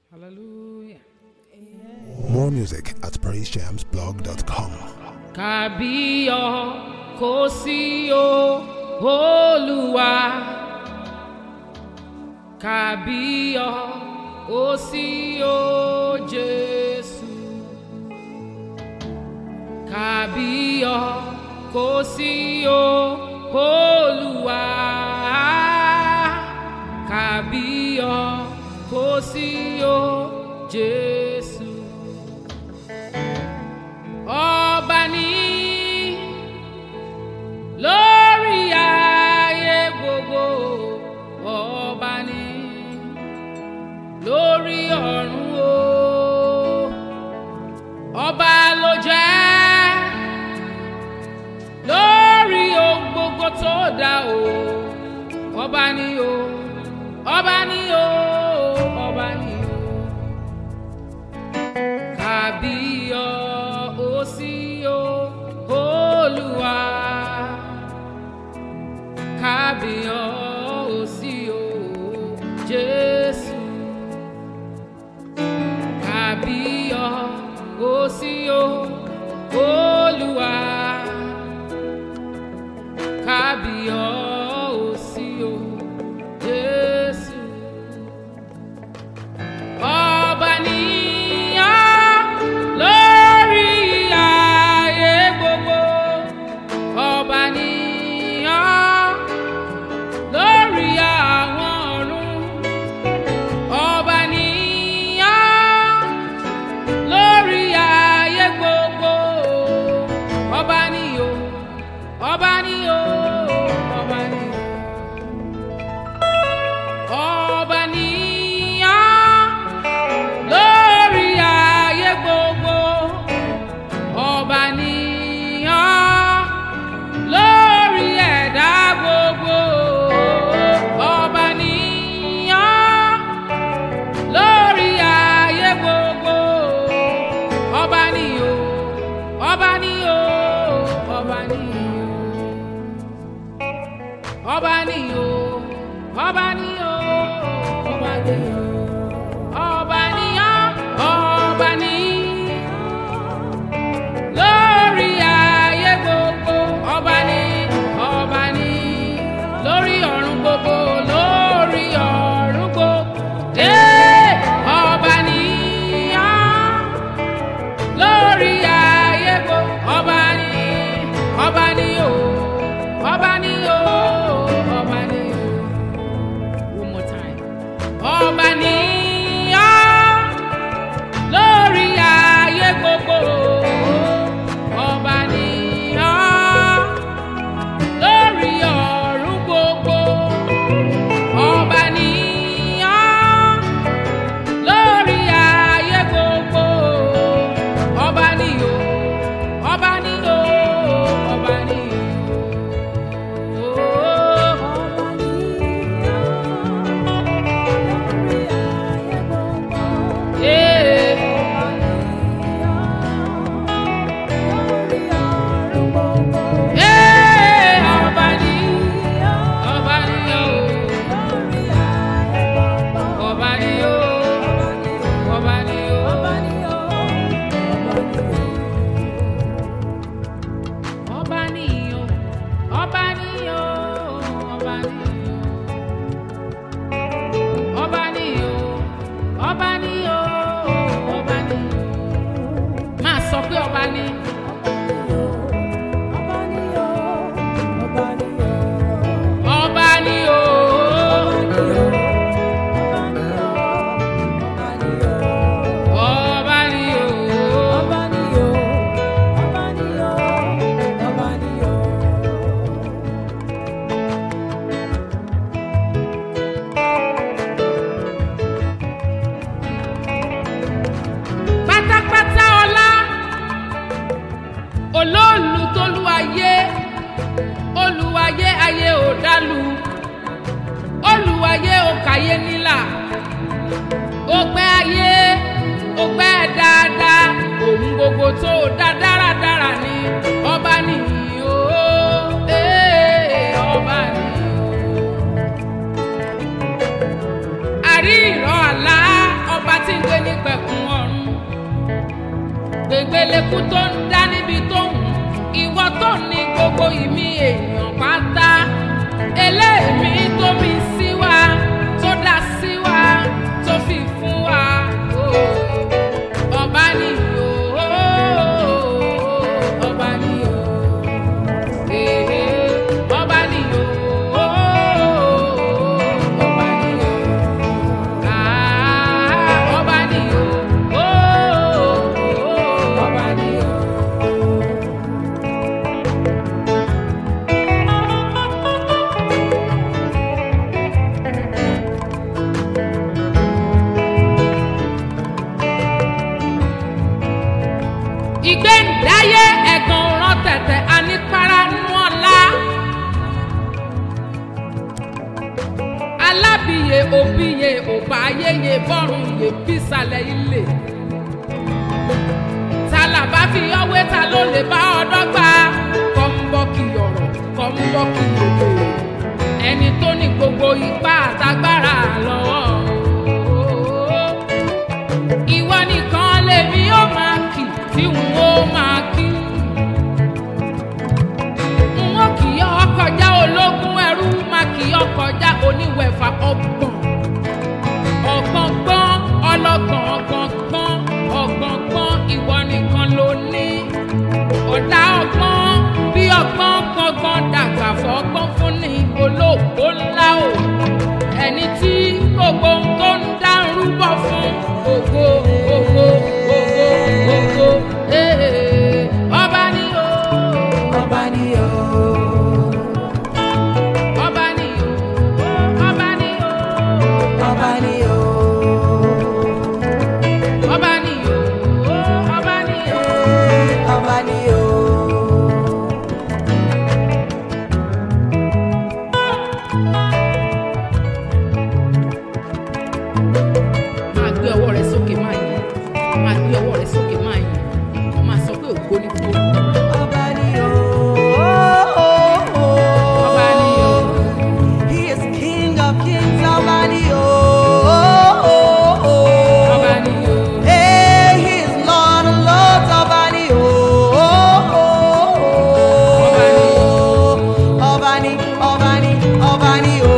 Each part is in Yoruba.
Hallelujah. More music at praisejamsblog.com. Kàbíyọ̀ kò sí o Olúwa. Kàbíyọ̀ kò sí o Jésù. Kàbíyọ̀ kò sí o Olúwa. Kàbíyọ̀ kò sí o Jésù. Ọba ní lórí ayé gbogbo ọba ní lórí ọ̀run o ọba ló jẹ́ lórí ohun gbogbo tó dá o ọba ní o ọba ní o ọba ní o kàbíyọ̀ ó sí o olúwa kàbíyọ̀ ó sí o jésù kàbíyọ̀ ó sí o olúwa kàbíyọ̀ ó sí o jésù ikú tó ń dá níbi tó ń ìwọ tó ní gbogbo ìmí èèyàn pátá eléèmí tó mi sí wa tó dá sí wa tó fi fún wa oh. ọba ni o ọba ni o eh, ọba ni o ọba ni o ah, ọba ni o ọba ni o. ìgbéǹdáyé ẹ̀gàn ọ̀ràn tẹ̀tẹ̀ anípara nínú ọ̀la. alábìyè òbíye òbá ayéye bọ́rùn yè bísàlẹ̀ ilé. ta làbá fi ọwé ta ló lè bá ọdọ́ gbà kọ́ńbọ́ọ̀kì ọ̀rọ̀ kọ́ńbọ́ọ̀kì òde. ẹni tó ní gbogbo ipá àtagbára lọ́wọ́ ìwọ nìkan lèmi ó máa kì tí n ó máa kí. n ó kì í ọkọjá ológun ẹrú máa kì í ọkọjá oníwẹ̀fà ọgbọ̀n. ọ̀gbọ̀ngbọ́n ọlọ́gbọ̀n ọ̀gbọ̀ngbọ́n ọ̀gbọ̀ngbọ́n ìwọ nìkan ló ní. ọ̀dà ọgbọ́n bí ọgbọ́n gbọ́ngbọ́n dàgbà fọ́gbọ́n fún ni olóògbó ńlá o ẹni tí gbogbo ohun tó ń dá ń rúbọ fún ògo ògo ògo ògo ee ọba ni o Ọba ni o, ọba ni o ọba ni o ọba ni o, ọba ni o ọba ni o. ọba ni o. máa gbé ọwọ́ rẹ sókè máa yìn máa gbé ọwọ́ rẹ sókè máa yìn máa sọ pé ògo ni fún olúwa. Ọba ni o. Ọba ni o. He is King of kings, ọba ni o. ọba ni o Hey, he is Lord of lords, ọba ni o. Ọba ni o. Ọba ni, ọba ni, ọba ni o.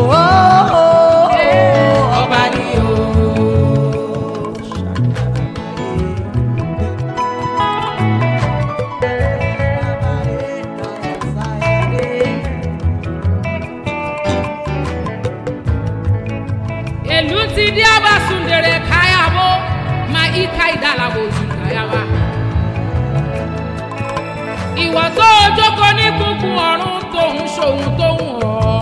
ọba ni o. èlú ti dí abasundere káyàwó ma ika ìdálàbò oṣù káyàwá. ìwọ tó o jókòó ní kúnkún ọ̀run tó ń ṣòun tó ń wọ̀ ọ́.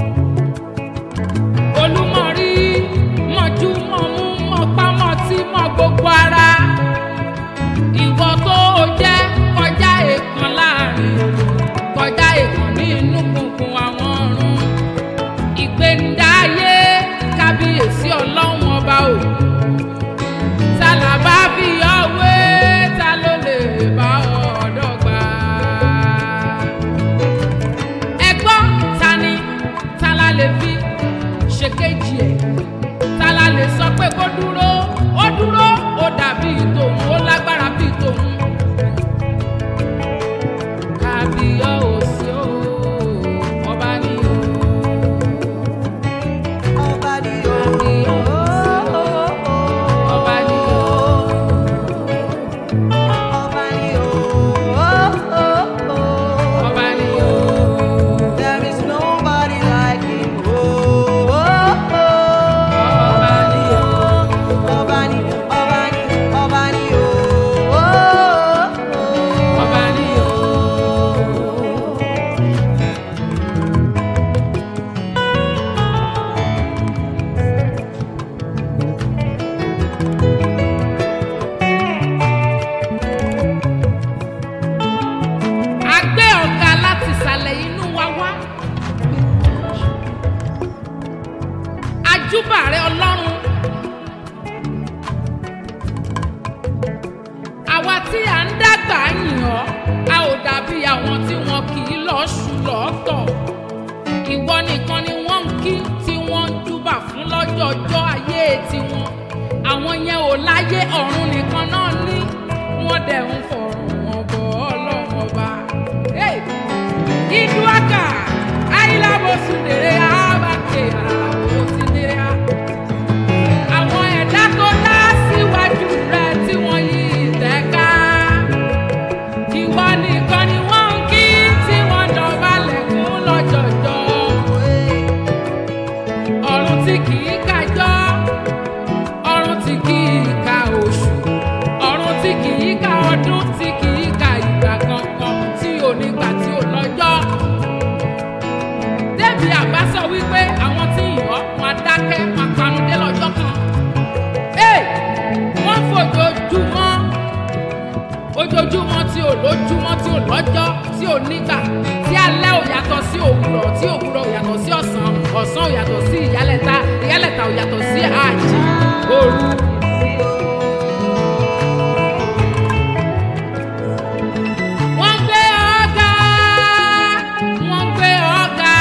olúmọ̀rí mọ̀jú mọ̀mú mọ̀pámọ̀ tí mọ̀ gbogbo ara. ìwọ tó o jẹ́ kọjá èèkàn láàrin kọjá èèkàn nínú kúnkún àwọn ọ̀run ìgbéǹdáyé kábíyèsí ọlọ́run ọba o ta là bá fi ọwé ta ló lè bá ọ̀dọ́ gbà. ẹ gbọ́ ta ni ta la lè fi ṣe kejì ẹ̀ ta la lè sọ pé kó dúró ó dúró ó dàbí tòun ó lágbára bí tòun. kábíyọ̀sí o ọba ni o. Ọba ni o. Ọba ni o. Ọba ni o. ọba ni o. There is nobody like him. ọba ni o. Ọba ni, ọba ni, ọba ni o. ọba ni o. a gbé ọ̀gá láti ìsàlẹ̀ inú wa wá. ajúbà rẹ ọlọ́run. àwa tí à ń dàgbà yìn ọ́ a ò dàbí àwọn tí wọn kì í lọ ṣù lọ́tọ̀. ìwọ nìkan ni wọ́n ń kí tí wọ́n ń júbà fún lọ́jọ́jọ́ ayé tiwọn. àwọn yẹn ò láyé ọ̀run nìkan náà ní. wọ́n dẹ̀ ń fọ̀rọ̀ wọn bọ̀ ọlọ́run ọba. Hey! Iduaka, Ayílábòsùndèrè, Àbàkè, Àlàbòsíndèrè. Àwọn ẹ̀dá tó dá síwájú rẹ̀ tí wọ́n yí ìtẹ́ká. Ìwọ nìkan ni wọ́n ń kí tí wọ́n dọ̀bálẹ̀ fún lọ́jọ̀jọ́. Ọ̀run tí kì í kájọ́, ọ̀run tí kì í ka oṣù, ọ̀run tí kì í ka ọdún, tí kì í ka ìgbà kankan, tí ò nígbà tí ò lọ́jọ́. Débi àbá sọ wípé àwọn tí ìyọ́ wọn dákẹ́ wọn panudé lọ́jọ́ kan. Ee, wọ́n fojoojúmọ́ ojoojúmọ́ tí ò lójúmọ́ tí ò lọ́jọ́ tí ò nígbà tí alẹ́ ò yàtọ̀ sí òwúrọ̀ tí òwúrọ̀ ò yàtọ̀ sí ọ̀sán ọ̀sán ò yàtọ̀ sí ìyálẹ̀ta ìyálẹ̀ta ò yàtọ̀ sí àjì òru. wọ́n gbé ọ̀gá wọ́n gbé ọ̀gá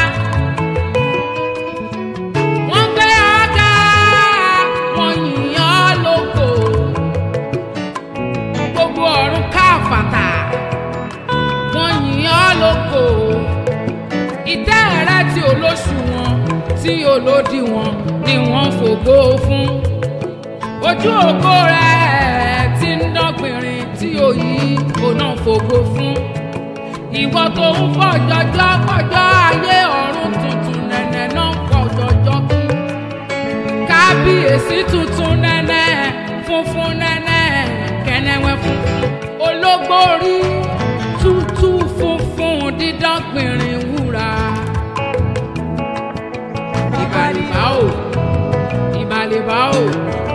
wọ́n gbé ọ̀gá wọ́n yìn ọ́ lógo gbogbo ọ̀run káfàtà wọ́n yìn ọ́ lógo ìtẹ́ rẹ tí olóṣùwọ̀n tí olódiwọ̀n ni wọ́n fògo fún ojú ògo rẹ tí ń dọ́gbìnrin tí òyì kò náà fògo fún ìwọ tó ń fọjọjọ fọjọ ayé ọ̀run tuntun nẹ̀nẹ̀ náà ń fọjọjọ kí kábíyèsí tuntun nẹ́nẹ́ funfun nẹ́nẹ́ kẹ́nẹ́wẹ́ funfun ológbórí tútù funfun dídán gbìnrín wúrà. ìbàlìbá o ìbàlìbá o